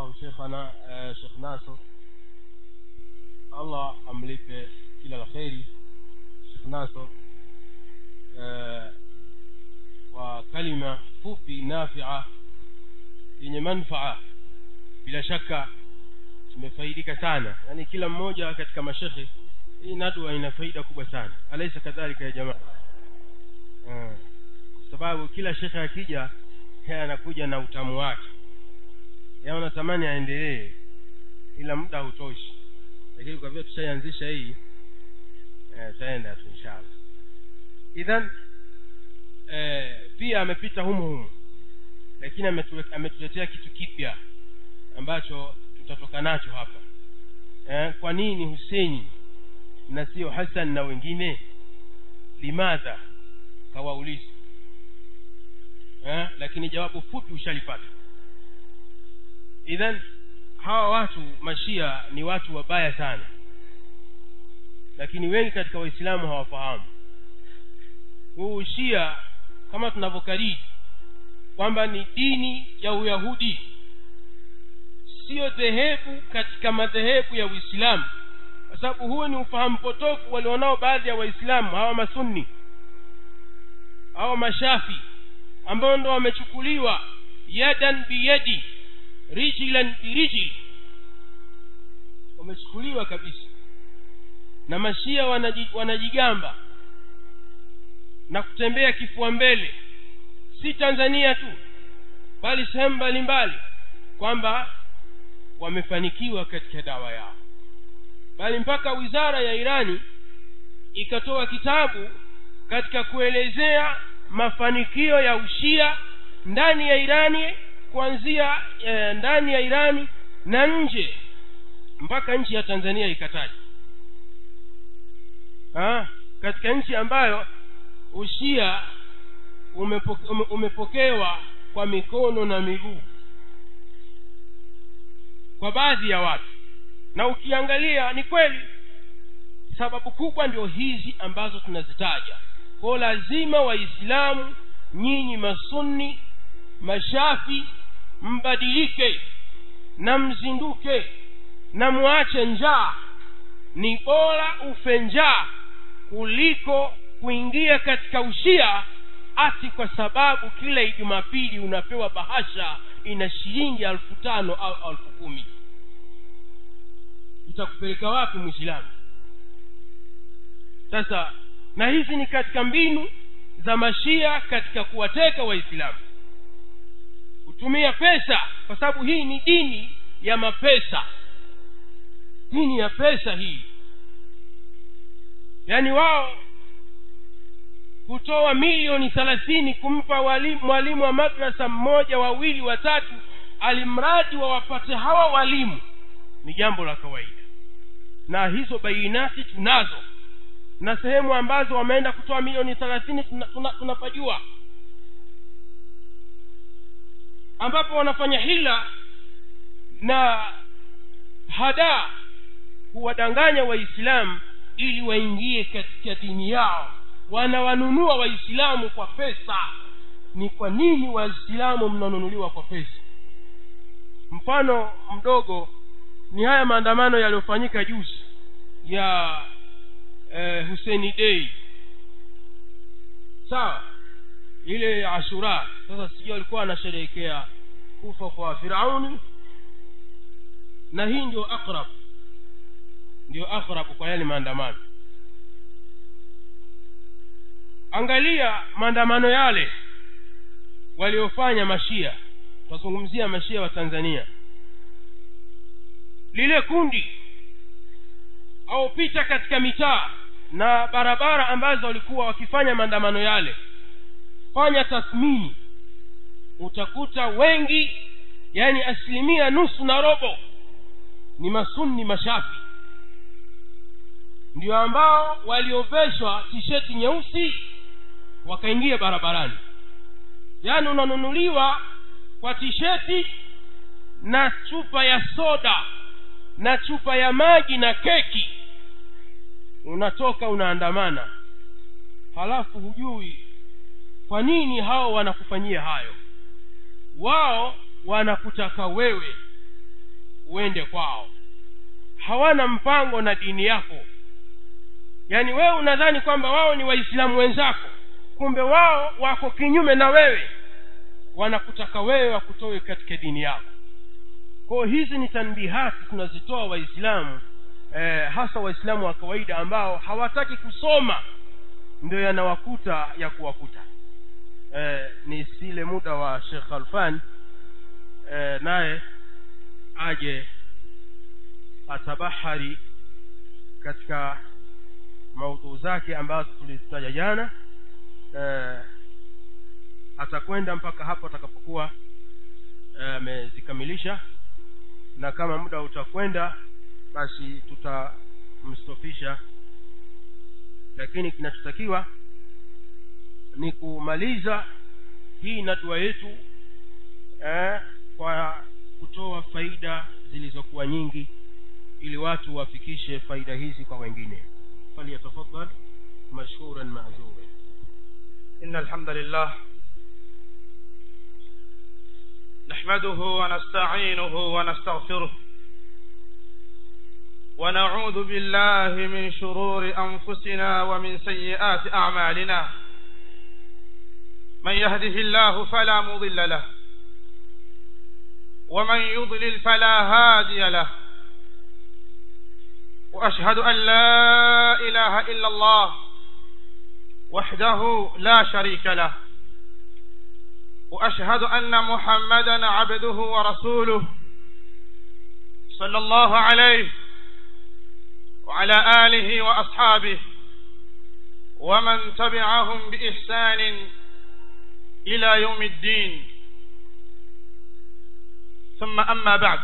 الله شيخنا آه شيخ ناصر الله amlipe kila la kheri Sheikh Nasr آه kwa kalima fupi nafia yenye manfaa bila shaka tumefaidika sana yani kila mmoja katika mashekhe hii nadwa ina faida kubwa sana alaisa kadhalika ya jamaa kwa sababu kila shekhe akija yeye anakuja na utamu wake yeye anatamani aendelee ila muda hautoshi lakini kwa vile tushaianzisha hii eh, taenda tu inshallah idhan eh, pia amepita humu humu lakini ametuletea kitu kipya ambacho tutatoka nacho hapa eh, kwa nini Hussein na sio Hassan na wengine limadha kawauliza eh, lakini jawabu fupi ushalipata idhan hawa watu mashia ni watu wabaya sana lakini wengi katika waislamu hawafahamu huu shia kama tunavyokariri kwamba ni dini ya uyahudi siyo dhehebu katika madhehebu ya uislamu kwa sababu huo ni ufahamu potofu walionao baadhi ya waislamu hawa masunni hawa mashafi ambao ndo wamechukuliwa yadan biyadi rijlan birijli wamechukuliwa kabisa na mashia wanaji, wanajigamba na kutembea kifua mbele si tanzania tu bali sehemu mbalimbali kwamba wamefanikiwa katika dawa yao bali mpaka wizara ya irani ikatoa kitabu katika kuelezea mafanikio ya ushia ndani ya irani kuanzia e, ndani ya irani na nje mpaka nchi ya tanzania ikataja ha? katika nchi ambayo ushia umepoke, ume, umepokewa kwa mikono na miguu kwa baadhi ya watu na ukiangalia ni kweli sababu kubwa ndio hizi ambazo tunazitaja kwao lazima waislamu nyinyi masunni mashafi mbadilike na mzinduke na mwache njaa ni bora ufe njaa kuliko kuingia katika ushia ati kwa sababu kila ijumapili unapewa bahasha ina shilingi elfu tano au elfu kumi itakupeleka wapi mwislamu sasa na hizi ni katika mbinu za mashia katika kuwateka waislamu kutumia pesa kwa sababu hii ni dini ya mapesa dini ya pesa hii yaani wao kutoa milioni thelathini kumpa mwalimu wa madrasa mmoja wawili watatu alimradi wawapate hawa walimu ni jambo la kawaida na hizo bainati tunazo na sehemu ambazo wameenda kutoa milioni thelathini tunapajua tuna, tuna, tuna ambapo wanafanya hila na hadaa kuwadanganya waislamu ili waingie katika dini yao wanawanunua waislamu kwa pesa ni kwa nini waislamu mnanunuliwa kwa pesa mfano mdogo ni haya maandamano yaliyofanyika juzi ya eh, huseni dei sawa ile ya ashura sasa sijui alikuwa anasherehekea kufa kwa firauni na hii ndio akrab ndio akrab kwa yale maandamano angalia maandamano yale waliofanya mashia tutazungumzia mashia wa tanzania lile kundi au pita katika mitaa na barabara ambazo walikuwa wakifanya maandamano yale fanya tathmini utakuta wengi yani asilimia nusu na robo ni masunni mashafi ndio ambao walioveshwa tisheti nyeusi wakaingia barabarani yaani unanunuliwa kwa tisheti na chupa ya soda na chupa ya maji na keki unatoka unaandamana halafu hujui kwa nini hao wanakufanyia hayo wao wanakutaka wewe uende kwao hawana mpango na dini yako yaani wewe unadhani kwamba wao ni waislamu wenzako kumbe wao wako kinyume na wewe wanakutaka wewe wakutoe katika dini yako kwao hizi ni tanbihati tunazitoa waislamu eh, hasa waislamu wa kawaida ambao hawataki kusoma ndio yanawakuta ya kuwakuta eh, ni sile muda wa shekh alfan eh, naye aje atabahari katika maudhuu zake ambazo tulizitaja jana eh, atakwenda mpaka hapo atakapokuwa amezikamilisha eh, na kama muda utakwenda basi tutamstofisha lakini kinachotakiwa ni kumaliza hii nadua yetu eh, kwa kutoa faida zilizokuwa nyingi ili watu wafikishe faida hizi kwa wengine falyatafadhal mashkuran mazuran إن الحمد لله نحمده ونستعينه ونستغفره ونعوذ بالله من شرور أنفسنا ومن سيئات أعمالنا من يهده الله فلا مضل له ومن يضلل فلا هادي له وأشهد أن لا إله إلا الله وحده لا شريك له واشهد ان محمدا عبده ورسوله صلى الله عليه وعلى اله واصحابه ومن تبعهم باحسان الى يوم الدين ثم اما بعد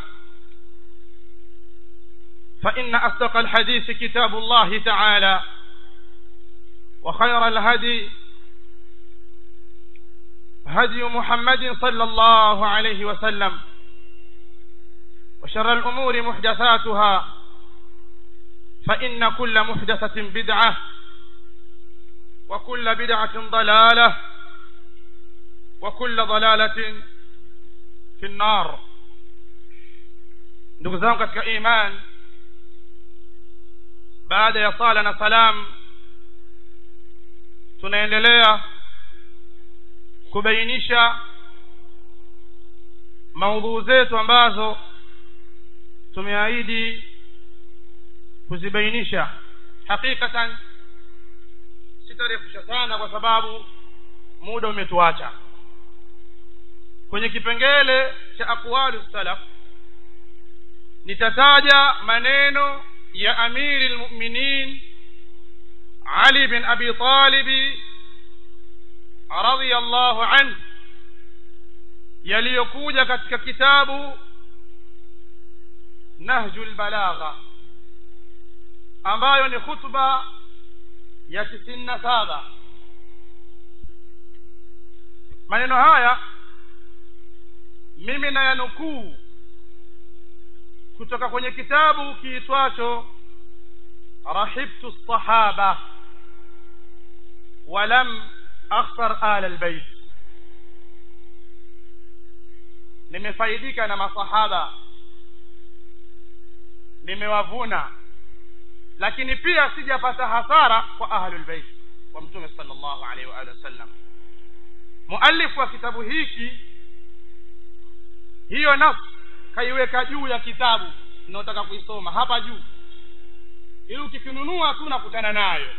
فان اصدق الحديث كتاب الله تعالى وخير الهدي هدي محمد صلى الله عليه وسلم وشر الأمور محدثاتها فإن كل محدثة بدعة وكل بدعة ضلالة وكل ضلالة في النار ndugu zangu katika iman baada ya sala na salam tunaendelea kubainisha maudhuu zetu ambazo tumeahidi kuzibainisha hakikatan sitarefusha sana kwa sababu muda umetuacha kwenye kipengele cha aqwalu salaf nitataja maneno ya amiri lmuminin ali bin abi talibi radiyallahu anhu yaliyokuja katika kitabu nahjul balagha ambayo ni khutba ya tisini na saba maneno haya mimi nayanukuu kutoka kwenye kitabu kiitwacho rahibtu sahaba walam akhsar ala albayt nimefaidika na masahaba nimewavuna lakini pia sijapata hasara kwa ahlul bait wa mtume sallallahu alaihi wa alihi wasallam muallif wa kitabu hiki hiyo nafsi kaiweka juu ya kitabu unaotaka kuisoma hapa juu ili ukikinunua tu unakutana nayo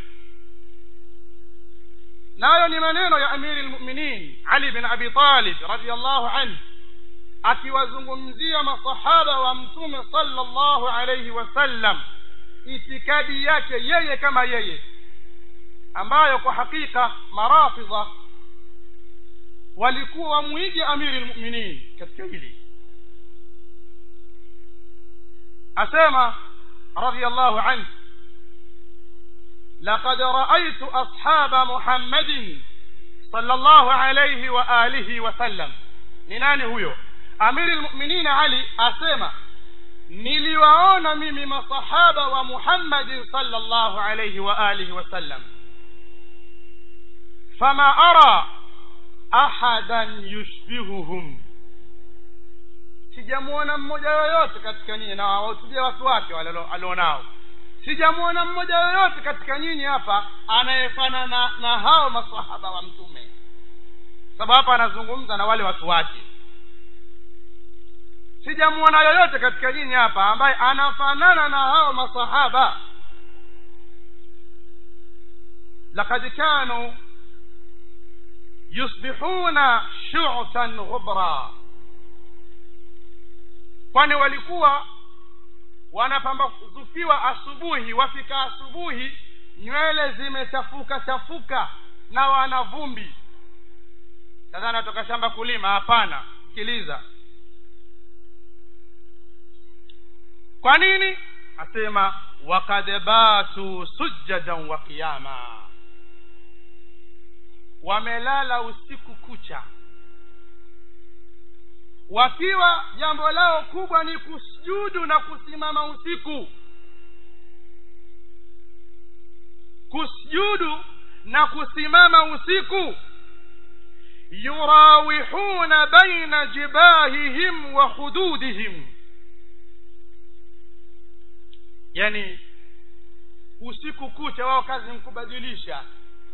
nayo ni maneno ya amiri lmuminin ali bin abi talib radiallahu anhu akiwazungumzia masahaba wa mtume sallallahu alayhi wasallam itikadi yake yeye kama yeye ambayo kwa hakika marafidha walikuwa wamwige amiri lmuminin katika hili asema radiallahu anhu لقد رأيت أصحاب محمد صلى الله عليه وآله وسلم نناني هو أمير المؤمنين علي أسمى niliwaona mimi masahaba wa muhammadin sallallahu alayhi wa alihi wasallam fama ara ahadan yushbihuhum sijamuona mmoja yoyote katika nyinyi na wahutubia watu wake wale alionao sijamuona mmoja yoyote katika nyinyi hapa anayefanana na, na hao masahaba wa mtume sababu hapa anazungumza na wale watu wake sijamuona yoyote katika nyinyi hapa ambaye anafanana na hao masahaba لقد كانوا يصبحون شعثا غبرا kwani walikuwa wanapambazukiwa asubuhi wafika asubuhi nywele zimechafuka chafuka na wana vumbi sasa natoka shamba kulima hapana sikiliza kwa nini asema wakad batu sujadan wa qiyama wamelala usiku kucha wakiwa jambo lao kubwa ni kusujudu na kusimama usiku kusujudu na kusimama usiku yurawihuna baina jibahihim wa hududihim yani usiku kucha wao kazi mkubadilisha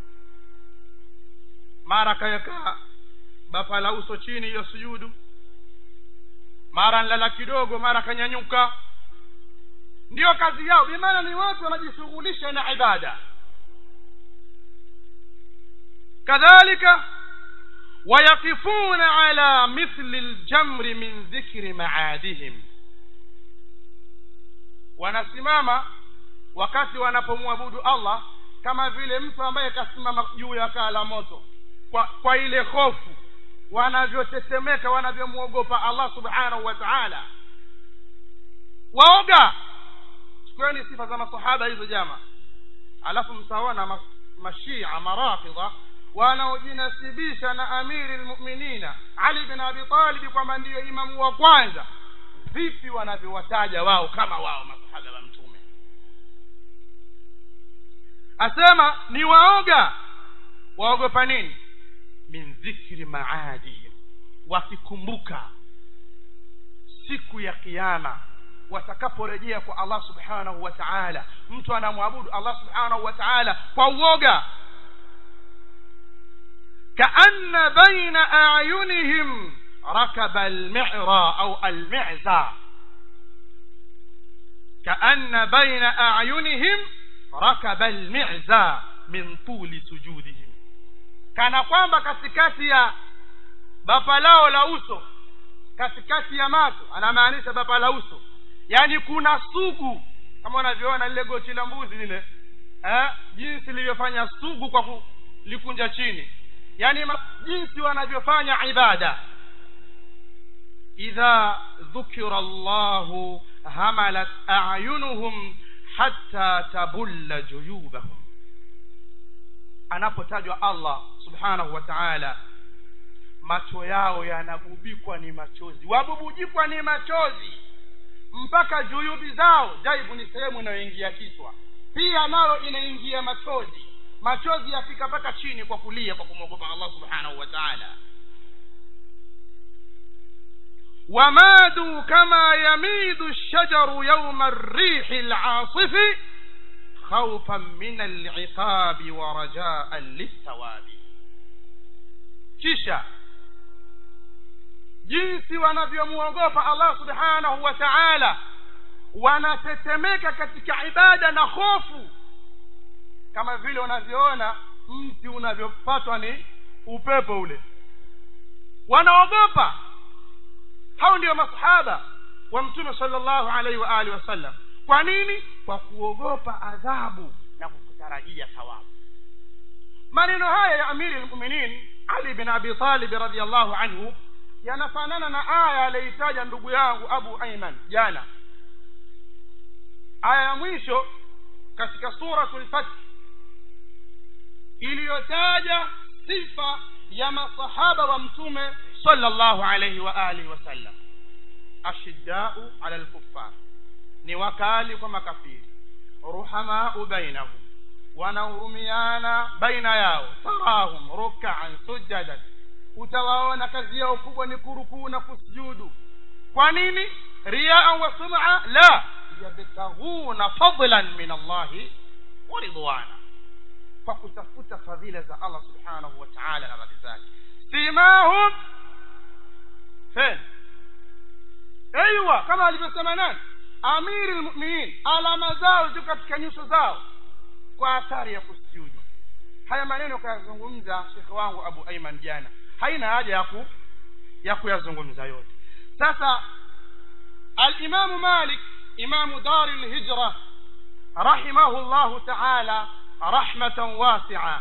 mara kaweka bapa la uso chini hiyo sujudu mara nlala kidogo mara kanyanyuka ndiyo kazi yao bimaana ni watu wanajishughulisha na ibada kadhalika wayaqifuna ala mithli ljamri min dhikri maadihim wanasimama wakati wanapomwabudu allah kama vile mtu ambaye kasimama juu ya kaa la moto kwa, kwa ile hofu wanavyotetemeka wanavyomwogopa allah subhanahu wa taala waoga chukueni sifa za masahaba hizo jama alafu mtaona ma, mashia marafidha wanaojinasibisha na amiri lmuminina ali bin abi talibi kwamba ndiyo imamu wa kwanza vipi wanavyowataja wao kama wao masahaba wa mtume asema ni waoga waogopa nini min dhikri maadihim wakikumbuka siku ya kiama watakaporejea kwa allah subhanahu wa taala mtu anamwabudu allah subhanahu wa taala kwa uoga kaanna baina ayunihim rakaba almira au almiza kaanna baina ayunihim rakaba almiza min tuli sujudihim kana kwamba katikati ya bapa lao la uso katikati ya macho anamaanisha bapa la uso yaani kuna sugu kama unavyoona lile goti la mbuzi lile eh, jinsi lilivyofanya sugu kwa kulikunja chini yaani jinsi wanavyofanya ibada idha dhukira llahu hamalat ayunuhum hatta tabulla juyubahum anapotajwa allah subhanahu wa taala macho yao yanagubikwa ni machozi wabubujikwa ni machozi mpaka juyubi zao jaibu ni sehemu inayoingia kichwa pia nayo inaingia machozi machozi yafika mpaka chini kwa kulia kwa kumwogopa allah subhanahu wa taala ومادوا كما يميد الشجر يوم الريح العاصف خوفا من العقاب ورجاء للثواب kisha jinsi wanavyomwogopa allah subhanahu wa taala wanatetemeka katika ibada na hofu kama vile unavyoona mti unavyopatwa ni upepo ule wanaogopa hao ndio masahaba wa mtume sallallahu alaihi wa alihi wasallam kwa nini kwa kuogopa adhabu na kukutarajia thawabu maneno haya ya amiri lmuminin ali bin abi talib radiallahu anhu yanafanana na aya aliyoitaja ndugu yangu abu aiman jana aya ya mwisho katika suratu lfath iliyotaja sifa ya masahaba wa mtume sallallahu alayhi wa alihi wasallam ashiddau ala lkuffar ni wakali kwa makafiri ruhamau bainahum wanahurumiana baina yao tarahum rukaan sujadan utawaona kazi yao kubwa ni kurukuu na kusujudu kwa nini riaan wa sum'a la yabtaghuna fadlan min allahi wa ridwana kwa kutafuta fadhila za allah subhanahu wa ta'ala na radhi zake simahum fen aiwa kama alivyosema nani amiri lmuminin alama zao ziko katika nyuso zao kwa athari ya kusujudu haya maneno kayazungumza shekhe wangu abu aiman jana haina haja ya ku ya kuyazungumza yote sasa alimamu malik imamu dari lhijra rahimahu llahu taala rahmatan wasia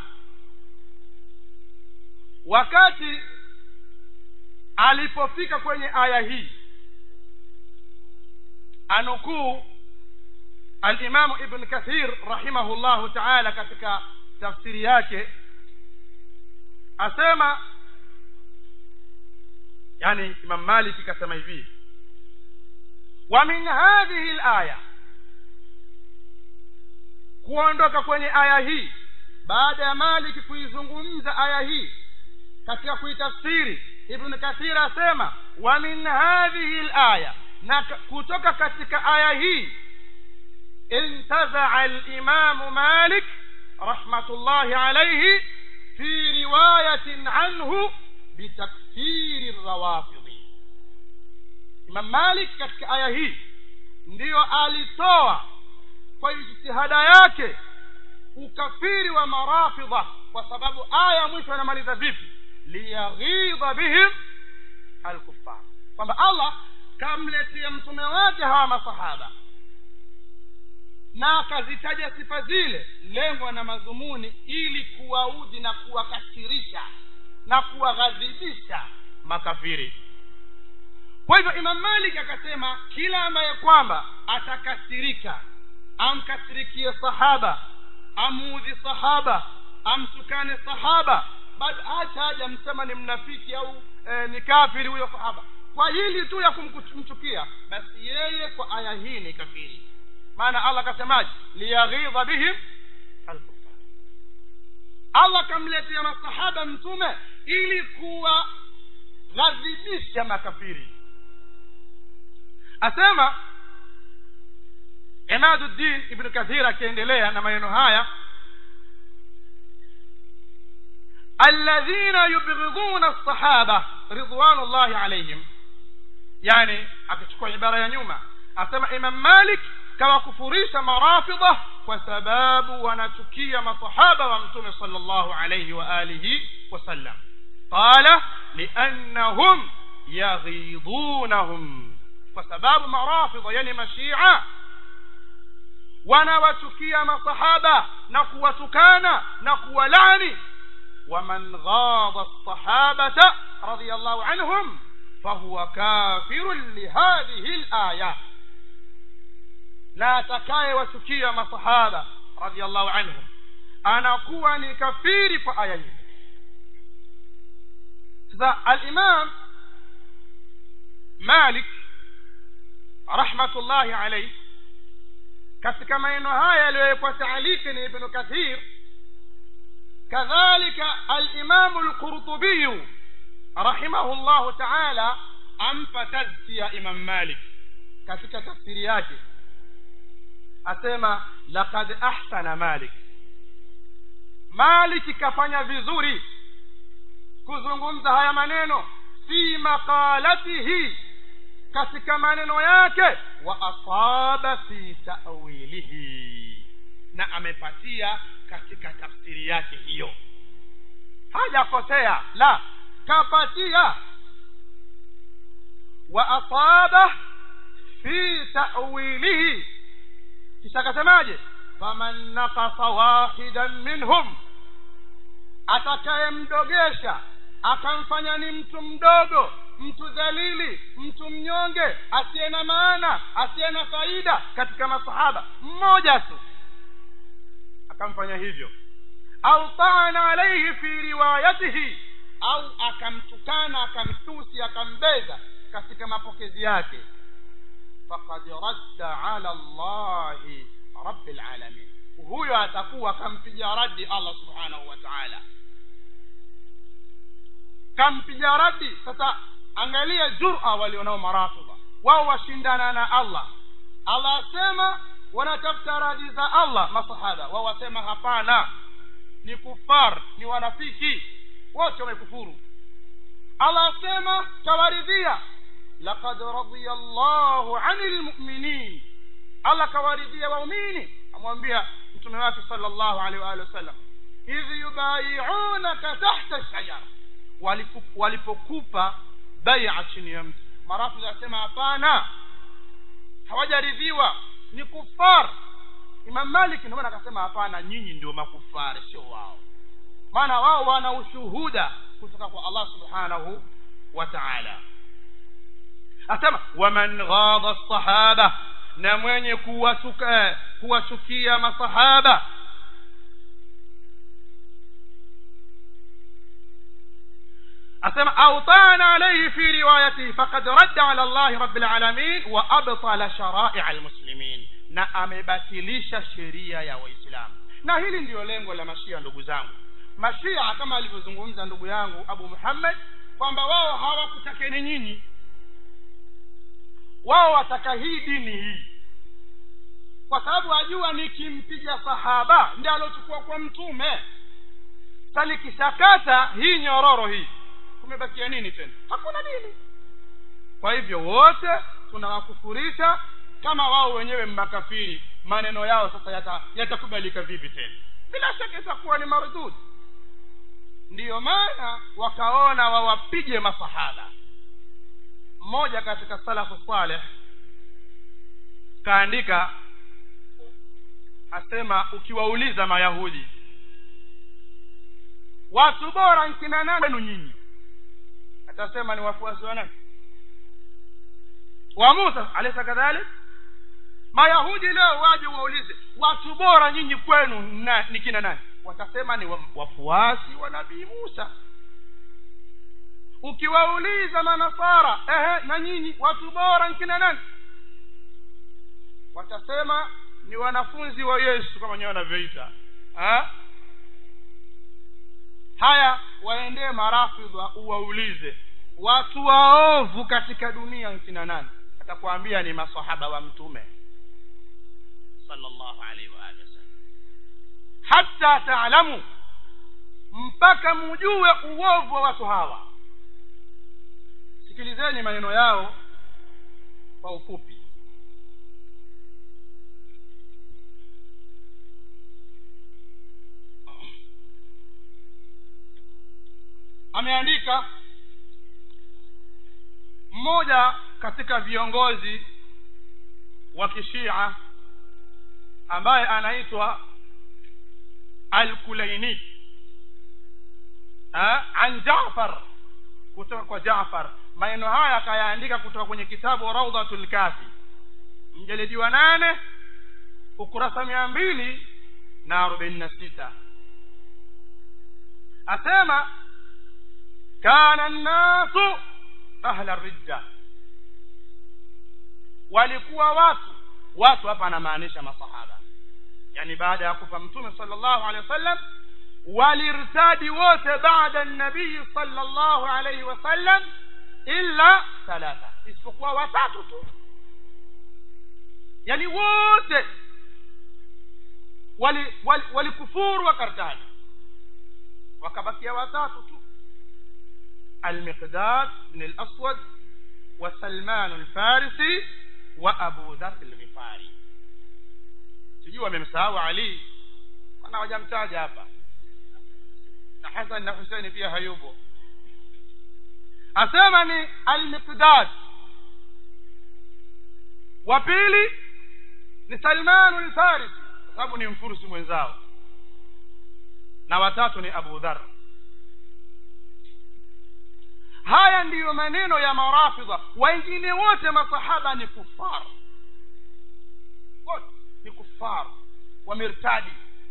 wakati alipofika kwenye aya hii anukuu alimamu ibn kathir rahimahu llahu taala katika tafsiri yake asema yani imam maliki kasema hivi wa min hadhihi laya kuondoka kwenye aya hii baada ya maliki kuizungumza aya hii katika kuitafsiri ibn kathir asema wa min hadhihi laya na kutoka katika aya hii انتزع الإمام مالك رحمة الله عليه في رواية عنه بتكفير الروافض إمام مالك katika aya hii ndiyo alitoa kwa jitihada yake ukafiri wa marafidha kwa sababu aya mwisho anamaliza vipi liyaghidha bihim alkuffar kwamba allah kamletea mtume wake hawa masahaba na akazitaja sifa zile lengo na madhumuni ili kuwaudhi na kuwakasirisha na kuwaghadhibisha makafiri kwa hivyo imam malik akasema kila ambaye kwamba atakasirika amkasirikie sahaba amuudhi sahaba amtukane sahaba bado hata haja msema ni mnafiki au e, ni kafiri huyo sahaba kwa hili tu ya kumchukia basi yeye kwa aya hii ni kafiri maana allah akasemaje liyaghidha bihim alkufar allah kamletea masahaba mtume ili kuwaghadhibisha makafiri asema imaduddin ibnu kathir akiendelea na maneno haya alladhina yubghidhuna lsahaba ridwanullahi alaihim yani akichukua ibara ya nyuma asema imam malik kawakufurisha marafidha kwa sababu wanachukia masahaba wa mtume sala llahu alaihi wa alihi wasallam qala liannahum yaghidunahum kwa sababu marafidha yani mashia wanawachukia masahaba na kuwatukana na kuwalani waman ghadha lsahabata رضي الله عنهم فهو كافر لهذه الآية na atakayewachukia masahaba radiallahu anhum anakuwa ni kafiri kwa aya hii sasa alimam malik rahmatullahi alaih katika maneno haya yaliyowekwa taaliki ni ibnu kathir kadhalika alimamu lqurtubiyu rahimahu llahu taala ampa tazkia imam malik katika tafsiri yake asema laqad ahsana malik maliki kafanya vizuri kuzungumza haya maneno fi maqalatihi katika maneno yake wa asaba fi ta'wilihi na amepatia katika tafsiri yake hiyo hajakosea la kapatia wa asaba fi ta'wilihi kisha akasemaje faman nakasa wahidan minhum atakayemdogesha akamfanya ni mtu mdogo mtu dhalili mtu mnyonge asiye na maana asiye na faida katika masahaba mmoja tu akamfanya hivyo au taana alaihi fi riwayatihi au akamtukana akamtusi akambeza katika mapokezi yake faqad radda ala llahi rabbil alamin huyo atakuwa kampiga radi allah subhanahu wa taala kampiga radi sasa angalia jura walionao marafidha wao washindana na allah allah asema wanatafuta radhi za allah masahaba wao wasema hapana ni kufar ni wanafiki wote wamekufuru allah asema tawaridhia laqad radiya llahu ani lmuminin allah kawaridhia waumini amwambia mtume wake sala llahu alehi waalihi wasallam idh yubayiunaka tahta shajara walipokupa baia chini ya mti marafu asema hapana hawajaridhiwa ni kufar imam malik ndio maana akasema hapana nyinyi ndio makufari sio wao maana wao wana ushuhuda kutoka kwa allah subhanahu wa taala asema waman ghadha sahaba na mwenye kuwasuka kuwasukia masahaba asema autana alayhi fi riwayatihi faqad radda ala allahi rabbil alamin wa abtala sharaia almuslimin na amebatilisha sheria ya waislamu na hili ndiyo lengo la mashia ndugu zangu mashia kama alivyozungumza ndugu yangu abu muhammad kwamba wao hawakutakeni nyinyi wao wataka hii dini hii kwa sababu ajua nikimpiga sahaba ndi aliochukua kwa mtume salikishakata hii nyororo hii kumebakia nini tena hakuna dini kwa hivyo wote tunawakufurisha kama wao wenyewe makafiri maneno yao sasa yatakubalika yata vipi tena bila shaka itakuwa ni mardud ndiyo maana wakaona wawapige masahaba mmoja katika salafu saleh kaandika asema ukiwauliza mayahudi watu bora nkina nani wenu nyinyi atasema ni wafuasi wa nani wa musa alaysa kadhalik mayahudi leo waje waulize watu bora nyinyi kwenu na, ni kina nani watasema ni wafuasi wa nabii musa ukiwauliza manasara ehe na nyinyi watu bora nkina nani watasema ni wanafunzi wa yesu kama wenyewe wanavyoita haya waendee marafidha uwaulize watu waovu katika dunia nkina nani atakwambia ni masahaba wa mtume sallallahu alaihi wa alihi wasallam hatta taalamu mpaka mujue uovu wa watu hawa sikilizeni maneno yao kwa ufupi ameandika mmoja katika viongozi wa kishia ambaye anaitwa al-Kulaini an Jaafar kutoka kwa Jaafar maneno haya akayaandika kutoka kwenye kitabu Rawdatul Kafi mjalidi wa nane ukurasa mia mbili na arobaini na sita asema kana nnasu ahla ridda walikuwa watu watu hapa anamaanisha masahaba yani baada ya kufa mtume sallallahu alaihi wasallam walirtadi wote baada nabii sallallahu alaihi wasallam illa thalatha isipokuwa watatu tu yani wote walikufuru wali, wali, wali wakartadi wakabakia watatu tu المقداد بن الأسود وسلمان الفارسي وأبو ذر الغفاري sijui wamemsahau ali mana wajamtaja hapa na hasan na huseini pia hayupo asema ni almiqdad wa pili ni salmanu lfarisi kwa sababu ni mfurusi mwenzao na watatu ni abu dhar haya ndiyo maneno ya marafidha wengine wote masahaba ni kufar wote ni kufar wamirtadi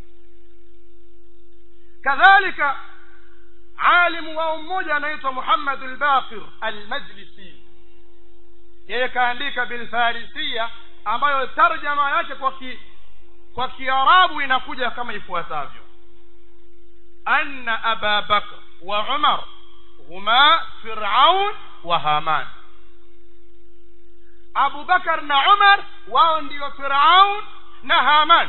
kadhalika alimu wao mmoja anaitwa muhammad albaqir almajlisi yeye kaandika bilfarisia ambayo tarjama yake kwa ki, kwa kiarabu inakuja kama ifuatavyo anna aba bakr wa umar huma firaun wa haman abubakar na umar wao ndio firaun na haman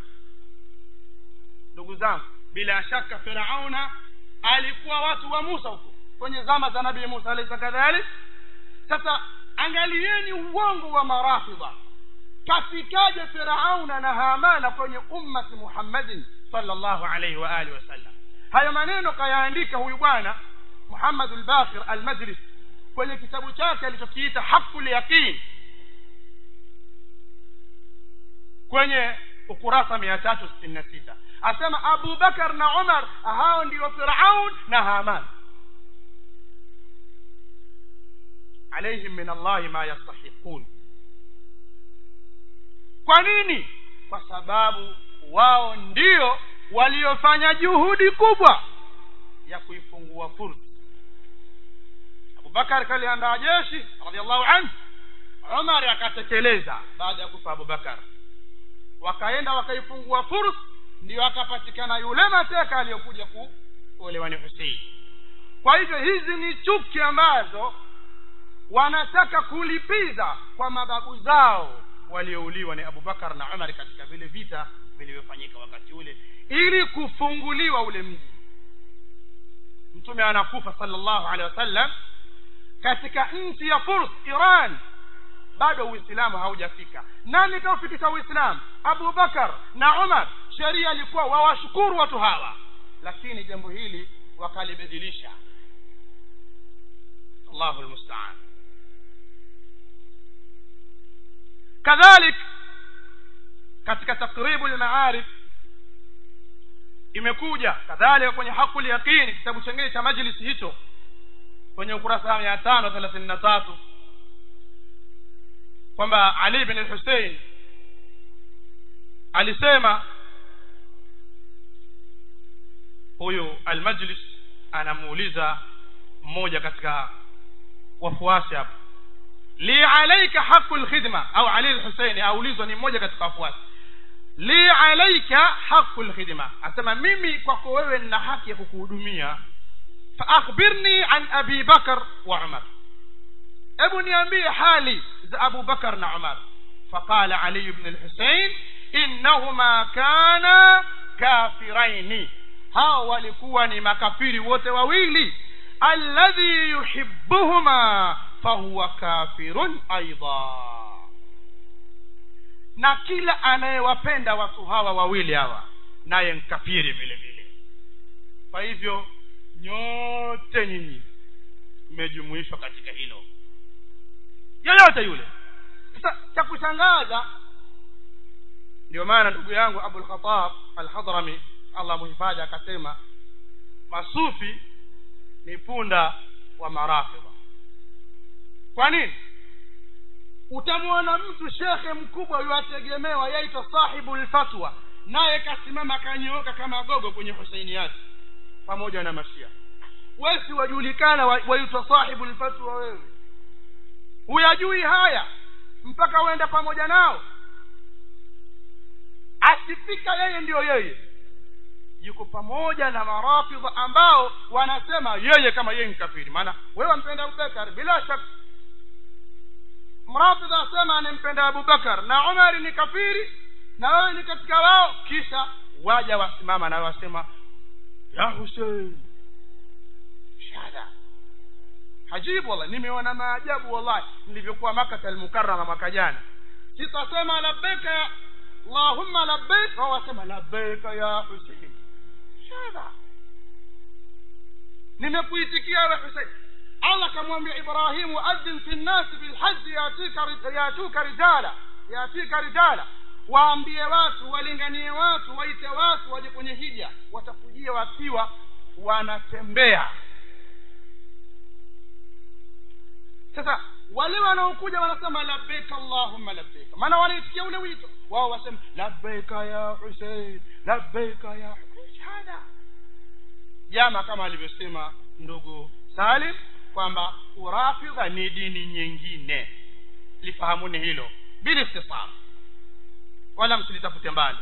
ndugu zangu bila shaka firauna alikuwa watu wa musa huko kwenye zama za nabii musa alaysa kadhalik sasa angalieni uongo wa marafidha kafikaje firauna na hamana kwenye ummati muhammadin sallallahu alayhi wa alihi wasallam hayo maneno kayaandika huyu bwana muhammad al-baqir al-majlis kwenye kitabu chake alichokiita haqul yaqin kwenye ukurasa 366 asema Abu Bakar na Umar hao ndio Firaun na Haman alaihim min Allah ma yastahiqun kwa nini kwa sababu wao ndio waliofanya juhudi kubwa ya kuifungua fursa Abubakar kaliandaa jeshi radhiallahu anhu Umar akatekeleza baada ya kufa Abubakar wakaenda wakaifungua fursa ndio akapatikana yule mateka aliyokuja kuolewa ni Hussein kwa hivyo hizi ni chuki ambazo wanataka kulipiza kwa mababu zao waliouliwa ni Abubakar na Umar katika vile vita vilivyofanyika wakati ule ili kufunguliwa ule mji mtume anakufa sallallahu alaihi wasallam katika nchi ya Furs Iran bado uislamu haujafika nani kaufikisha uislamu Abu Bakar na Umar sheria ilikuwa wawashukuru watu hawa lakini jambo hili wakalibadilisha Allahu almusta'an kadhalik katika takribu al-ma'arif imekuja kadhalika kwenye hakul yaqini kitabu chengine cha majlis hicho kwenye ukurasa wa 533 kwamba Ali bin al-Hussein alisema huyu al-majlis anamuuliza mmoja katika wafuasi hapo li alayka haqqul khidma au Ali al-Hussein aulizwa ni mmoja katika wafuasi li alayka haqqul khidma asema mimi kwako wewe nina haki ya kukuhudumia fa akhbirni an abi bakar wa umar hebu niambie hali za abu bakar na umar فقال علي بن الحسين إنهما كانا كافرين hao walikuwa ni makafiri wote wawili alladhi yuhibbuhuma fahuwa kafirun aidha na kila anayewapenda watu hawa wawili hawa naye mkafiri vile vile kwa hivyo nyote nyinyi mmejumuishwa katika hilo yoyote yule sasa cha kushangaza ndio maana ndugu yangu abul khatab al-hadrami allah muhifadhi akasema masufi ni punda wa marafidha kwa nini utamwona mtu shekhe mkubwa yuategemewa yaitwa sahibu lfatwa naye kasimama kanyooka kama gogo kwenye husaini yake pamoja na mashia wesi wajulikana waitwa sahibu lfatwa wewe huyajui haya mpaka uende pamoja nao asifika yeye ndiyo yeye yuko pamoja na marafidha ambao wanasema yeye kama yeye ni kafiri maana wewe wampenda abubakar bila shaka mrafidha asema anampenda abubakar na umari ni kafiri na wewe ni katika wao kisha waja wasimama na wasema ya husein shada hajibu wallahi nimeona maajabu wallahi nilivyokuwa makata almukarrama mwaka jana sitasema labbaika ya allahumma labbaik wao wasema labbaika ya husein shada nimekuitikia wewe husein allah kamwambia ibrahimu adhin fi nnasi bilhaji yatuka rijala yatika rijala waambie watu walinganie watu waite watu waje kwenye hija watakujia wakiwa wanatembea sasa wale wanaokuja wanasema labbaik allahumma labbaik maana wanaitikia ule wito wao wasema labbaika ya husein labbaika ya hada jama kama alivyosema ndugu salim kwamba urafidha ni dini nyingine lifahamuni hilo bila istisab wala msilitafute mbali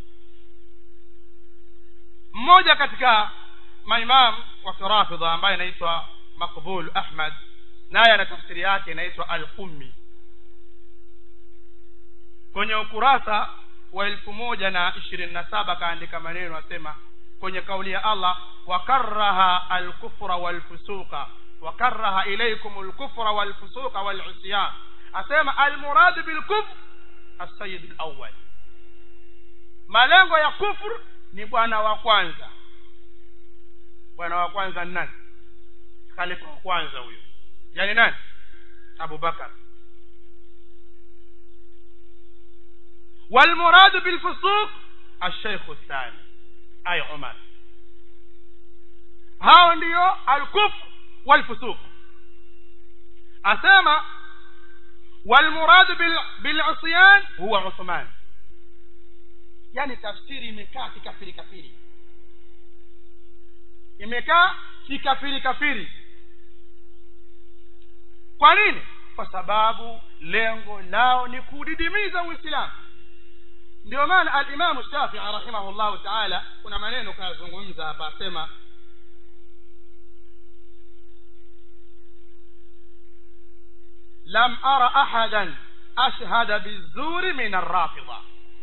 mmoja katika maimam wa kirafidha ambaye anaitwa makbul ahmad naye ana tafsiri yake inaitwa al-qummi kwenye ukurasa wa elfu moja na ishirini na saba kaandika maneno asema kwenye kauli ya allah wakaraha alkufra walfusuqa wakaraha ilaikum lkufra walfusuqa walusyan asema almuradu bilkufr assayid lawal malengo ya kufr ni bwana wa kwanza bwana wa kwanza ni nani khalifa wa kwanza huyo yani nani abubakar والمراد بالفسوق الشيخ الثاني أي عمر hao ndio alkufr walfusuq asema walmurad bilusyan huwa uthman yani tafsiri imekaa kikafiri kafiri imekaa kikafiri kafiri kwa nini kwa sababu lengo lao ni kudidimiza uislamu ndio maana alimamu shafii rahimahullahu taala kuna maneno kayazungumza hapa asema lam ara ahadan ashhada bizuri min arrafidha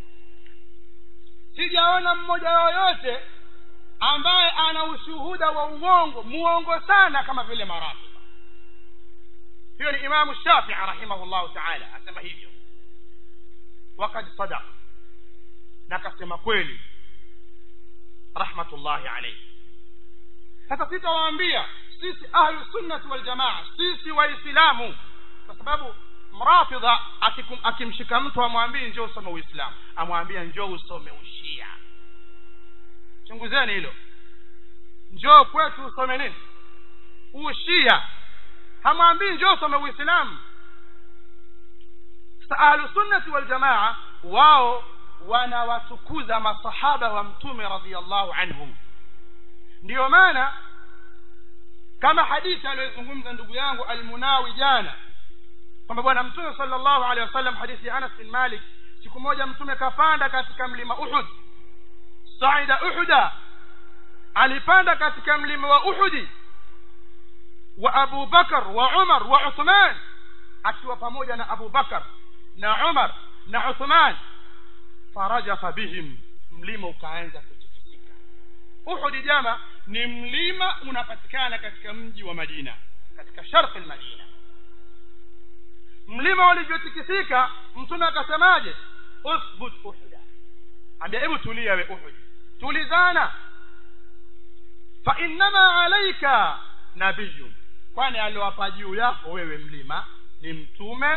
sijaona mmoja yoyote ambaye ana ushuhuda wa uongo muongo sana kama vile marafidha hiyo ni imamu shafii rahimahullahu taala asema hivyo wakad sadaq na akasema kweli rahmatullahi alayhi sasa sitawaambia sisi ahlu sunnati waljamaa sisi waislamu kwa sababu mrafidha akimshika mtu amwambii njoo usome uislamu amwambia njoo usome ushia chunguzeni hilo njoo kwetu usome nini ushia hamwambii njoo usome uislamu sasa ahlu sunnati waljamaa wao wanawatukuza masahaba wa mtume radhiallahu anhum ndiyo maana kama hadithi aliyozungumza ndugu yangu almunawi jana kwamba bwana mtume sallallahu alaihi wasallam hadithi ya anas bin malik siku moja mtume kapanda katika mlima uhud saida uhuda alipanda katika mlima wa uhudi wa abu bakar wa umar wa uthman akiwa pamoja na abu bakar na umar na uthman farajafa bihim mlima ukaanza kutikisika uhudi jama ni mlima unapatikana katika mji wa madina katika sharqi lmadina mlima ulivyotikisika mtume akasemaje uthbut uhuda ambia hebu tulia we uhudi tulizana fa innama alaika nabiyun kwani aliwapa juu yako wewe mlima ni mtume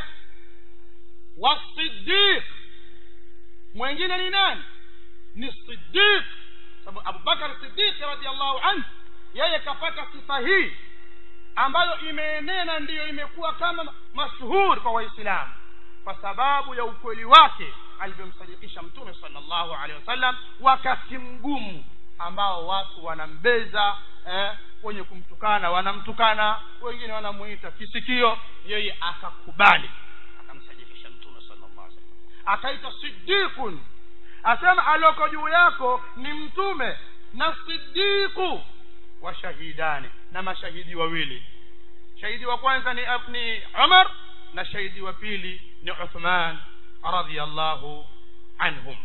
wasiddiq mwingine ni nani ni siddiq sababu abubakar siddiq radiallahu anhu yeye kapata sifa hii ambayo imeenena ndiyo imekuwa kama mashuhuri kwa waislamu kwa sababu ya ukweli wake alivyomsadikisha mtume sallallahu alaihi wasallam wakati mgumu ambao watu wanambeza eh, wenye kumtukana wanamtukana wengine wanamuita kisikio yeye akakubali akamsadikisha mtume sallallahu alaihi wasallam akaita siddiqun asema alioko juu yako ni mtume na siddiqu wa shahidani na mashahidi wawili shahidi wa kwanza ni, ni umar na shahidi wa pili ni uthman radhiallahu anhum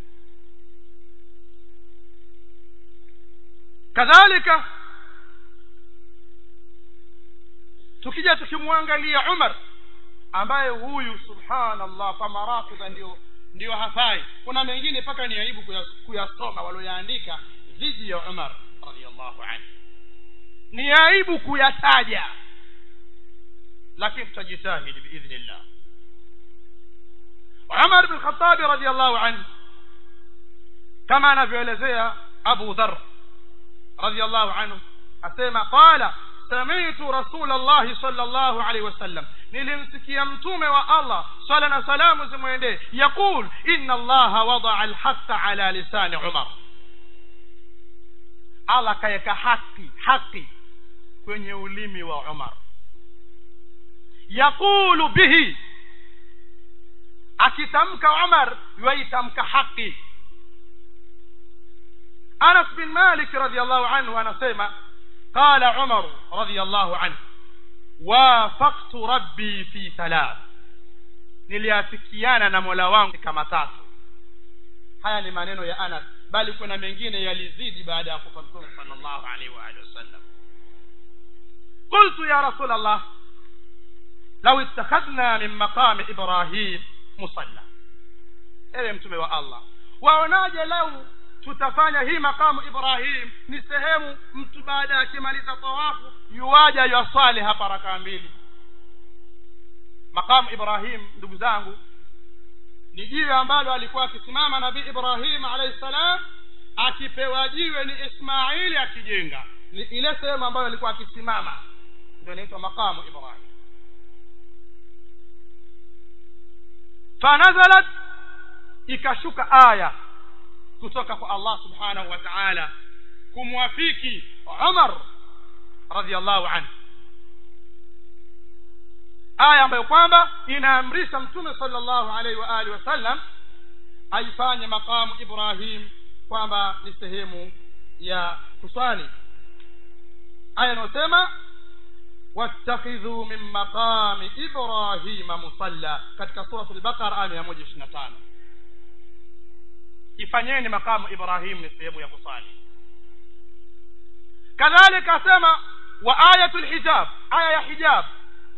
kadhalika tukija tukimwangalia umar ambaye huyu subhanallah kwa marafidha ndio ndio hafai kuna mengine mpaka ni aibu kuyasoma walioyaandika dhidi ya umar radiallahu anhu ni aibu kuyataja lakini tutajitahidi biidhnillah umar bin khatabi radiallahu anhu kama anavyoelezea abu dhar radiallahu anhu asema qala samitu rasul llahi sala llahu alaihi wasallam nilimsikia mtume wa allah sala na salamu zimwendee yaqul ina allaha wadaa alhaqa ala lisani umar allah akaweka haki haki kwenye ulimi wa umar yaqulu bihi akitamka umar yuaitamka haki anas bin malik radiallahu anhu anasema qala umaru radiallahu anhu wafaktu rabbi fi thalath niliafikiana na mola wangu katika matatu haya ni maneno ya anas bali kuna mengine yalizidi baada ya kufa mtume sallallahu alaihi wa alihi wasallam qultu ya rasul allah law ittakhadna min maqami ibrahim musalla ewe mtume wa allah waonaje lau tutafanya hii makamu ibrahim ni sehemu mtu baada ya akimaliza tawafu yuwaja yuaswali hapa rakaa mbili makamu ibrahim ndugu zangu ni jiwe ambalo alikuwa akisimama nabii ibrahim alayhi salam akipewa jiwe ni ismaili akijenga ni ile sehemu ambayo alikuwa akisimama ndio inaitwa makamu ibrahim fanazalat ikashuka aya kutoka kwa allah subhanahu wa taala kumwafiki umar radiallahu anhu aya ambayo kwamba inaamrisha mtume sallallahu alaihi wa alihi wasallam aifanye maqamu ibrahim kwamba ni sehemu ya kuswali aya inayosema wattakhidhu min maqami ibrahima musalla katika surat al-baqara aya 125 ifanyeni maqamu ibrahim ni sehemu ya kuswali kadhalika asema wa ayatul hijab aya ya hijab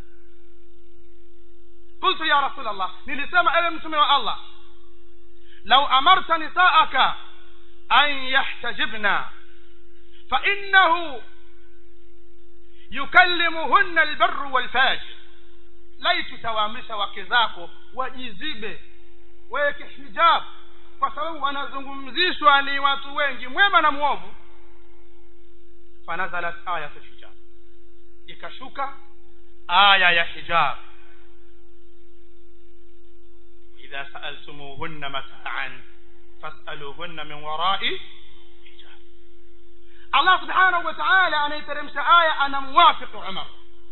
قلت يا رسول الله nilisema ewe mtume wa Allah لو أمرت نساءك أن يحتجبن فإنه يكلمهن البر والفاجر ليت توامسha wake zako wajizibe weke hijab kwa sababu wanazungumzishwa ni watu wengi mwema na mwovu fanazalat ayatul hijab ikashuka aya ya hijab إذا سألتموهن متاعا فاسألوهن من وراء حجاب الله سبحانه وتعالى أن يترمش آية أنا موافق عمر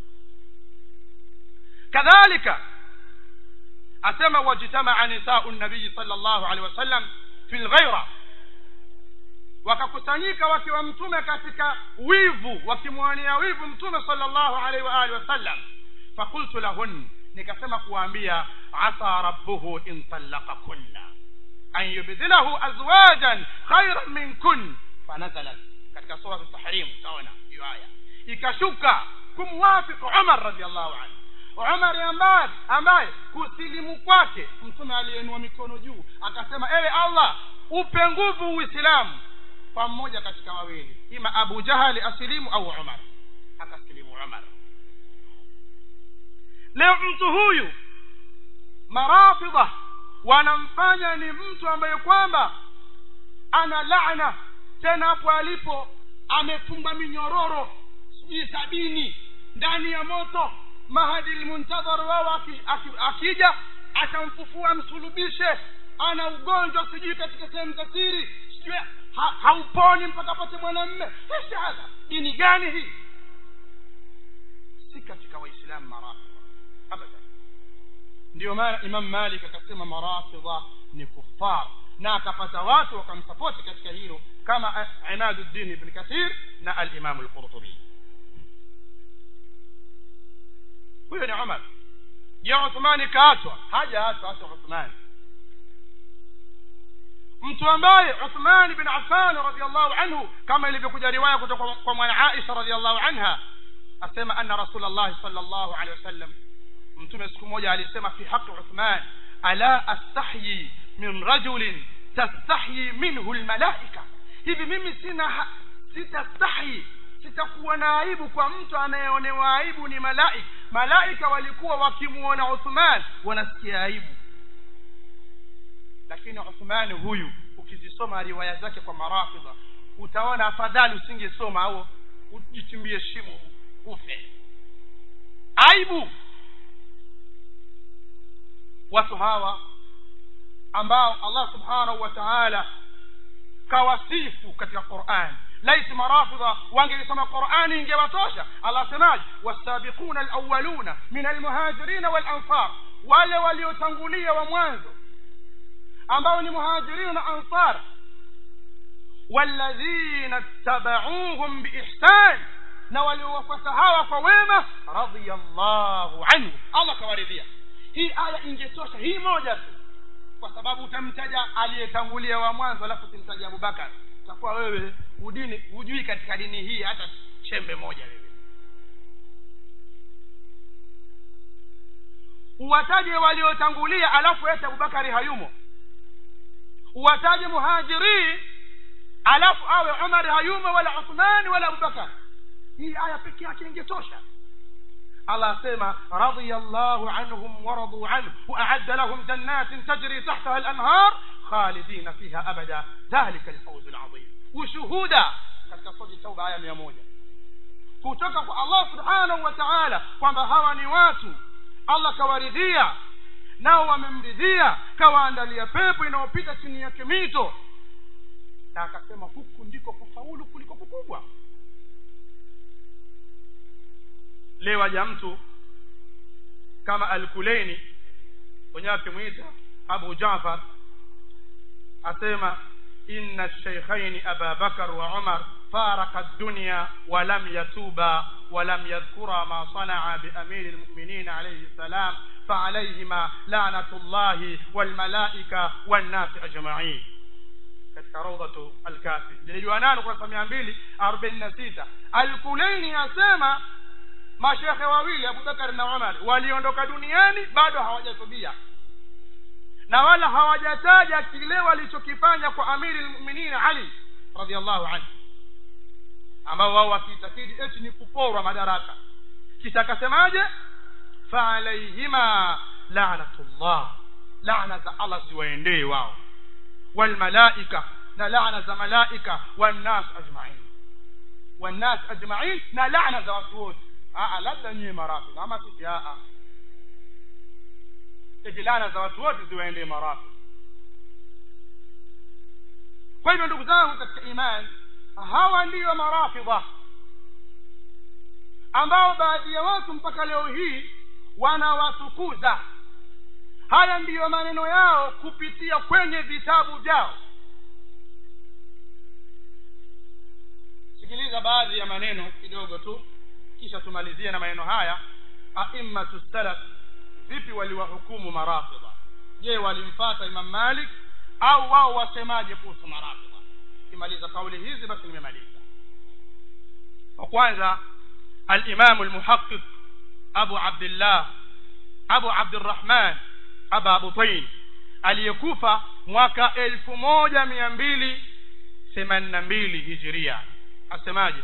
كذلك أتم واجتمع نساء النبي صلى الله عليه وسلم في الغيرة wakakusanyika wakiwa mtume katika wivu wakimwania wivu mtume sallallahu alaihi wa alihi wasallam fakultu lahun nikasema kuwaambia asa rabbuhu in talaqakunna an yubdilahu azwajan khairan minkun fanazalat katika sura at-tahrim utaona hiyo aya ikashuka kumwafiku Umar radhiallahu anhu Umar ambaye ambaye kusilimu kwake mtume aliyenua mikono juu akasema ewe Allah upe nguvu Uislamu kwa mmoja katika wawili ima Abu Jahali asilimu au Umar akasilimu Umar leo mtu huyu marafidha wanamfanya ni mtu ambaye kwamba ana laana tena hapo alipo amefunga minyororo sijui sabini ndani ya moto mahadi lmuntadhar wao akija atamfufua msulubishe ana ugonjwa sijui katika sehemu za siri sijui ha, hauponi mpaka apate mwanamme hadha dini gani hii si katika waislamu marafidha abadan ndio maana imam malik akasema marafidha ni kufar na akapata watu wakamsapoti katika hilo kama imaduddin ibn kathir na alimamu lqurtubi huyo ni umar je uthmani kaachwa hajaachwa hata uthmani mtu ambaye uthman bin affan radiallahu anhu kama ilivyokuja riwaya kutoka kwa mwana aisha radiallahu anha asema anna rasulllahi sal llahu alehi wasallam mtume siku moja alisema fi haqi uthman ala astahyi min rajulin tastahyi minhu lmalaika hivi mimi sina sitastahyi sitakuwa na aibu kwa mtu anayeonewa aibu ni malaika malaika walikuwa wakimwona uthman wanasikia aibu lakini uthmani huyu ukizisoma riwaya zake kwa marafidha utaona afadhali usingesoma au ujichimbie shimo ufe aibu watu hawa ambao allah subhanahu wa taala kawasifu katika quran laiti marafidha wangelisoma qurani ingewatosha allah asemaje wasabiquna alawaluna min almuhajirina walansar wale waliotangulia wa mwanzo ambao ni muhajirina na ansar walladhina ttabauhum biihsan na waliowafuata hawa kwa wema radiyallahu anhu allah kawaridhia hii aya ingetosha hii moja tu kwa sababu utamtaja aliyetangulia wa mwanzo alafu usimtaja abubakar utakuwa wewe udini hujui katika dini hii hata chembe moja wewe uwataje waliotangulia alafu ete abubakari hayumo uwataje muhajiri alafu awe umar hayumo wala uthmani wala abubakar hii aya peke yake ingetosha الله سيما رضي الله عنهم ورضوا عنه وأعد لهم جنات تجري تحتها الأنهار خالدين فيها أبدا ذلك الفوز العظيم وشهودا katika sura tauba aya mia moja kutoka kwa allah subhanahu wa taala kwamba hawa ni watu allah kawaridhia nao wamemridhia kawaandalia pepo inayopita chini yake mito na akasema huku ndiko kufaulu kuliko kukubwa leo aja mtu kama alkuleini wenyewe akimwita abu jafar asema inna shaykhaini aba bakar wa umar faraka dunya walam yatuba ولم يذكر ما صنع بأمير المؤمنين عليه السلام فعليهما لعنة الله والملائكة والناس أجمعين katika raudhatu alkafi lilijua nani kurasa mia mbili arobaini na sita alkuleini asema mashekhe wawili abubakar na umar waliondoka duniani bado hawajatubia na wala hawajataja kile walichokifanya kwa amiri lmuminin ali radiallahu anhu ambao wao wakiitakidi eti ni kuporwa madaraka kisha akasemaje faalaihima lanatullah lana za allah ziwaendee wao walmalaika na lana za malaika wannas ajmain wannas ajmain na lana za watu wote labda nyie marafiki ama sisi eti lana za watu wote ziwaendee marafiki kwa hivyo ndugu zangu katika imani hawa ndiyo marafidha ambao baadhi ya watu mpaka leo hii wanawatukuza haya ndiyo maneno yao kupitia kwenye vitabu vyao sikiliza baadhi ya maneno kidogo tu kisha tumalizie na maneno haya aimmatu salaf vipi waliwahukumu marafidha je walimfata imam malik au wao wasemaje kuhusu marafidha kimaliza kauli hizi basi nimemaliza wa kwanza الإمام المحقق أبو عبد الله أبو عبد الرحمن أبا بطين aliyekufa mwaka elfu moja mia mbili themanini na mbili hijiria asemaje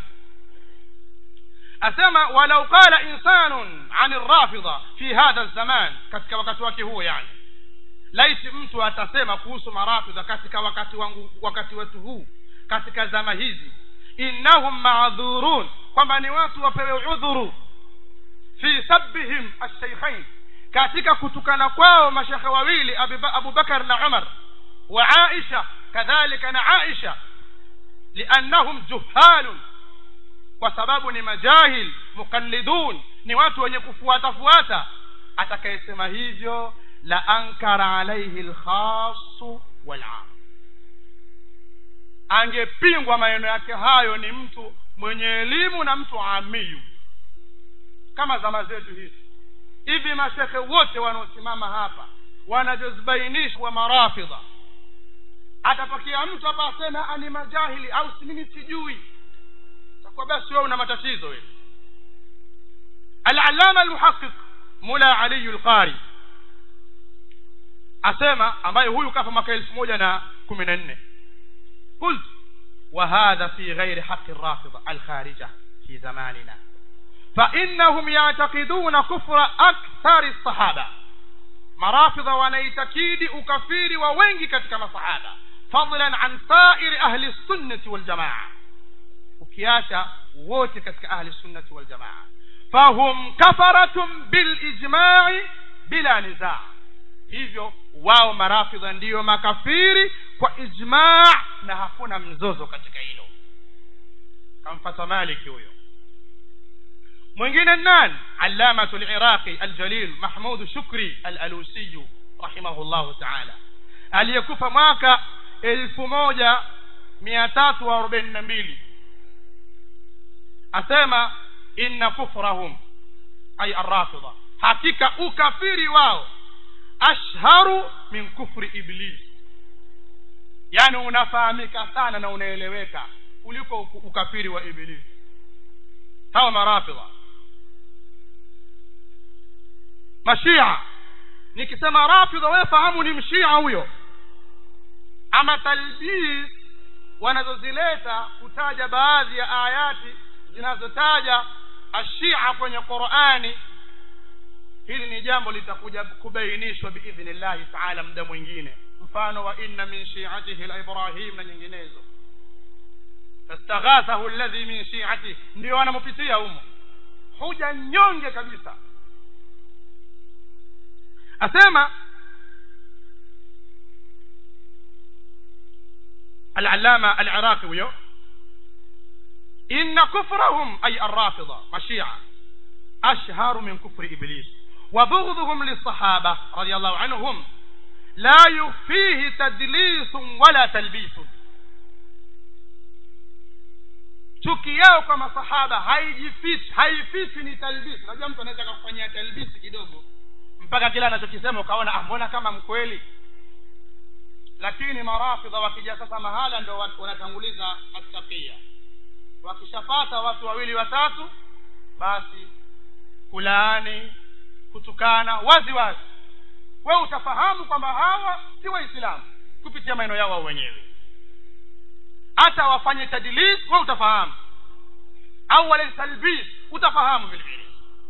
asema walau qala insanun an rafidha fi hadha zaman katika wakati wake huo yani laiti mtu atasema kuhusu marafidha katika wakati wangu wakati wetu huu katika zama hizi innahum maadhurun kwamba ni watu wapewe udhuru fi sabbihim alshaykhain katika kutukana kwao mashekhe wawili Abu Bakar na Umar wa Aisha kadhalika na Aisha liannahum juhalun kwa sababu ni majahil mukallidun ni watu wenye kufuata fuata atakayesema hivyo la ankara alaihi alkhassu walam angepingwa maneno yake hayo ni mtu mwenye elimu na mtu amiyu kama zama zetu hizi hivi mashekhe wote wanaosimama hapa wanavyozibainisha marafidha atatokea mtu hapa aseme ani majahili au mimi sijui kwa basi wewe una matatizo wewe al-allama al-muhaqqiq mula ali al-qari asema ambaye huyu kafa mwaka elfu moja na kumi na nne قلت وهذا في غير حق الرافضة الخارجة في زماننا فإنهم يعتقدون كفر أكثر الصحابة مرافضة ونيتكيد أكفير ووينجي كتك صحابة فضلا عن سائر أهل السنة والجماعة وكياشا ووتي كتك أهل السنة والجماعة فهم كفرة بالإجماع بلا نزاع hivyo wao marafidha ndiyo makafiri kwa ijmaa na hakuna mzozo katika hilo kamfata maliki huyo mwingine nani allamatu liraqi aljalil mahmud shukri alalusiyu rahimahullahu taala aliyekufa mwaka elfu moja mia tatu arobaini na mbili asema inna kufrahum ay arrafidha hakika ukafiri wao ashharu min kufri iblis yani unafahamika sana na unaeleweka kuliko ukafiri wa iblis hawa marafidha mashia nikisema rafidha wewe fahamu ni mshia huyo ama talbis wanazozileta kutaja baadhi ya ayati zinazotaja ashia kwenye qurani hili ni jambo litakuja kubainishwa biidhnillahi taala muda mwingine mfano wa inna min shiatihi la ibrahim na nyinginezo fastaghathahu alladhi min shiatihi ndio wanampitia humo huja nyonge kabisa asema العلامة العراقي ويو إن كفرهم أي الرافضة مشيعة أشهر من كفر إبليس وبغضهم للصحابة رضي الله عنهم لا يخفيه تدليس ولا تلبيس chuki yao kwa masahaba haijifichi haifichi ni talbisi unajua mtu anaweza akakufanyia talbisi kidogo mpaka kila anachokisema ukaona ah mbona kama mkweli lakini marafidha wakija sasa mahala ndo wanatanguliza attakia wakishapata watu wawili watatu basi kulaani kutukana wazi wazi we utafahamu kwamba hawa si waislamu kupitia maneno yao wao wenyewe hata wafanye tadlis we utafahamu au wale talbis utafahamu vile vile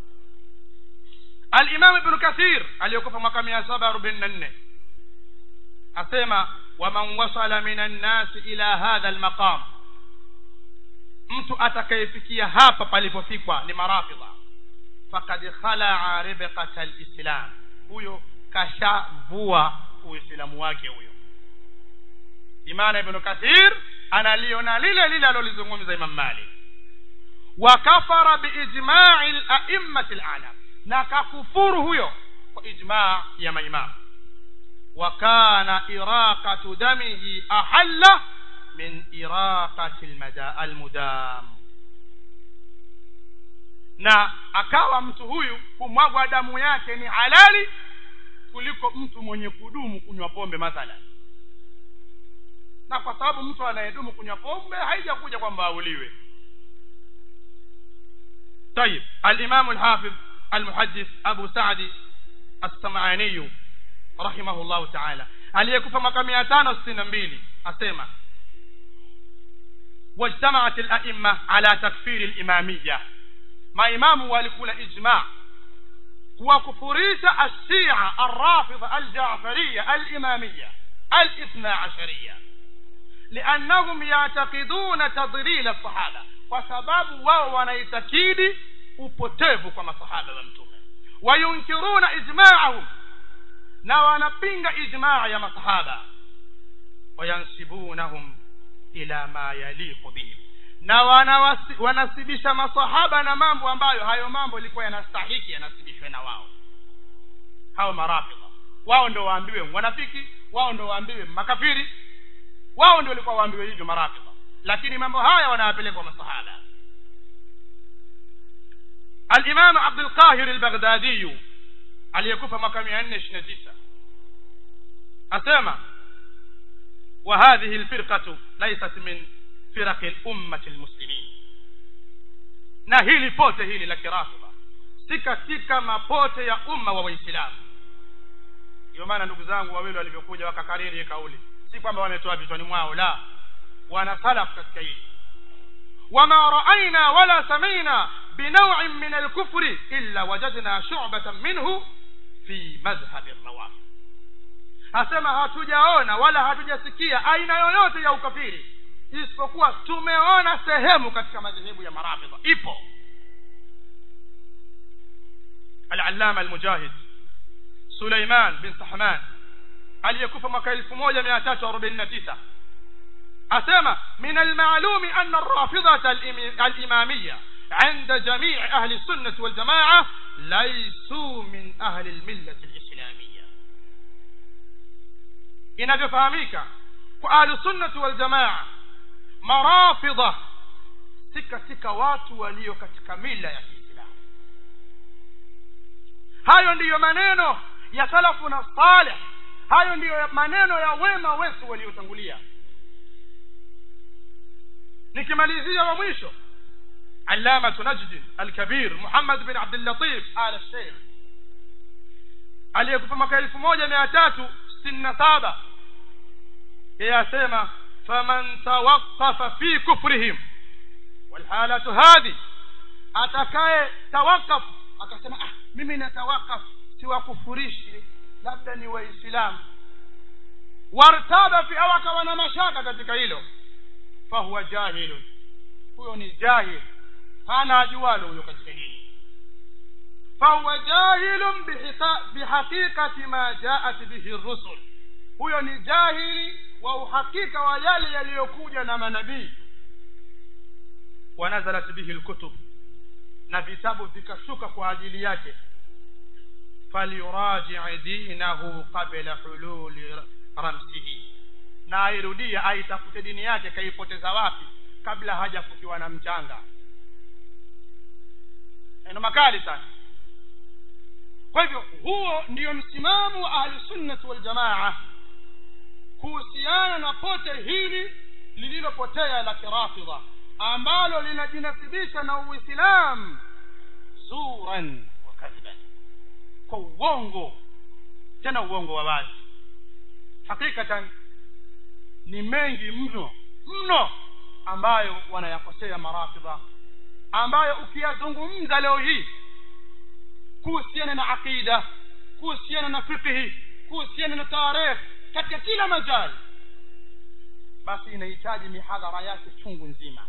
al-imam ibn kathir aliyokufa mwaka 744 asema waman wasala minan nasi ila hadha almaqam mtu atakayefikia hapa palipofikwa ni marafidha fakad khalaa ribqata alislam huyo kashavua uislamu wake huyo imana ibn kathir analiona lile lile alolizungumza imam malik wa kafara biijma'i al-a'immati al-alam na kakufuru huyo kwa ijma' ya maimamu وكان إراقة دمه أحل من إراقة المدا المدام na akawa mtu huyu kumwagwa damu yake ni halali kuliko mtu mwenye kudumu kunywa pombe mathalan na kwa sababu mtu anayedumu kunywa pombe haijakuja kwamba auliwe طيب الإمام الحافظ المحدث أبو سعد السمعاني rahimahullahu taala aliyekufa mwaka mia tano sitini na mbili asema wajtamaat laima ala takfiri limamiya maimamu walikula ijma kuwakufurisha alshia alrafidha aljafariya alimamiya alithna ashariya liannahum yactaqiduna tadlil alsahaba kwa sababu wao wanaitakidi upotevu kwa masahaba wa mtume wayunkiruna ijmaahum na wanapinga ijmaa ya masahaba wayansibunahum ila ma yaliqu bihim na wanawasi, wanasibisha masahaba na mambo ambayo hayo mambo ilikuwa yanastahiki yanasibishwe na wao hao marafidha wao ndio waambiwe wanafiki wao ndio waambiwe makafiri wao ndio walikuwa waambiwe hivyo marafidha lakini mambo haya wanayapeleka kwa masahaba الإمام عبد القاهر البغدادي aliyekufa mwaka mia nne ishiri na tisa asema وهذه الفرقة ليست من فرق الأمة المسلمين na hili pote hili la kirafidha si katika mapote ya umma wa waislamu ndio maana ndugu zangu wawili walivyokuja wakakariri kauli si kwamba wametoa vichwani mwao la wana salaf katika hili wama raaina wala samina binawin min alkufri illa wajadna shubatan minhu fi madhhabi rawafid asema hatujaona wala hatujasikia aina yoyote ya ukafiri isipokuwa tumeona sehemu katika madhehebu ya marafidha ipo al-allama al-mujahid Suleiman bin Sahman aliyekufa mwaka 1349 asema min al-ma'lumi anna ar-rafidha al-imamiyya عند جميع أهل السنة والجماعة ليسوا من أهل الملة الإسلامية inavyofahamika kwa ahlusunnati waljamaa marafidha si katika watu walio katika mila ya kiislamu hayo ndiyo maneno ya salafuna salih hayo ndiyo maneno ya wema wetu waliotangulia nikimalizia wa mwisho علامة نجد الكبير محمد بن عبد اللطيف آل الشيخ aliyekufa mwaka elfu moja mia tatu sitini na saba yeye asema faman tawaqafa fi kufrihim walhalatu hadhi atakaye tawakaf akasema ah mimi natawakaf siwakufurishi labda ni waislamu wartaba fi au akawa na mashaka katika hilo fahuwa jahilun huyo ni jahil hana ajualo huyo katika hili fahuwa jahilun bihaqiqati ma jaat bihi rusul huyo ni jahili wa uhakika wa yale yaliyokuja na manabii wanazalat bihi lkutub na vitabu vikashuka kwa ajili yake falyuraji dinahu qabla hululi ramsihi na airudia aitafute dini yake kaipoteza wapi kabla hajafukiwa na mchanga neno makali sana kwa hivyo huo ndiyo msimamo wa ahlusunnati waljamaa kuhusiana na pote hili lililopotea la kirafidha ambalo linajinasibisha na uislamu zuran wa kadhiban kwa uongo tena uongo wa wazi hakikatan ni mengi mno mno ambayo wanayakosea marafidha ambayo ukiyazungumza leo hii kuhusiana na aqida kuhusiana na fiqhi kuhusiana na tarikh katika kila majali basi inahitaji mihadhara yake chungu nzima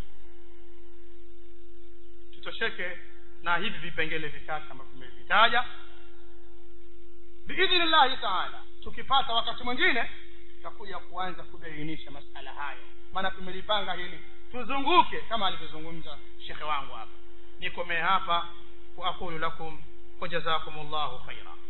tutosheke na hivi vipengele vitatu ambavyo tumevitaja biidhnillahi taala tukipata wakati mwingine tutakuja kuanza kubainisha masala hayo maana tumelipanga hili tuzunguke kama alivyozungumza shekhe wangu hapa nikomee hapa wa aqulu lakum wajazakum llahu khaira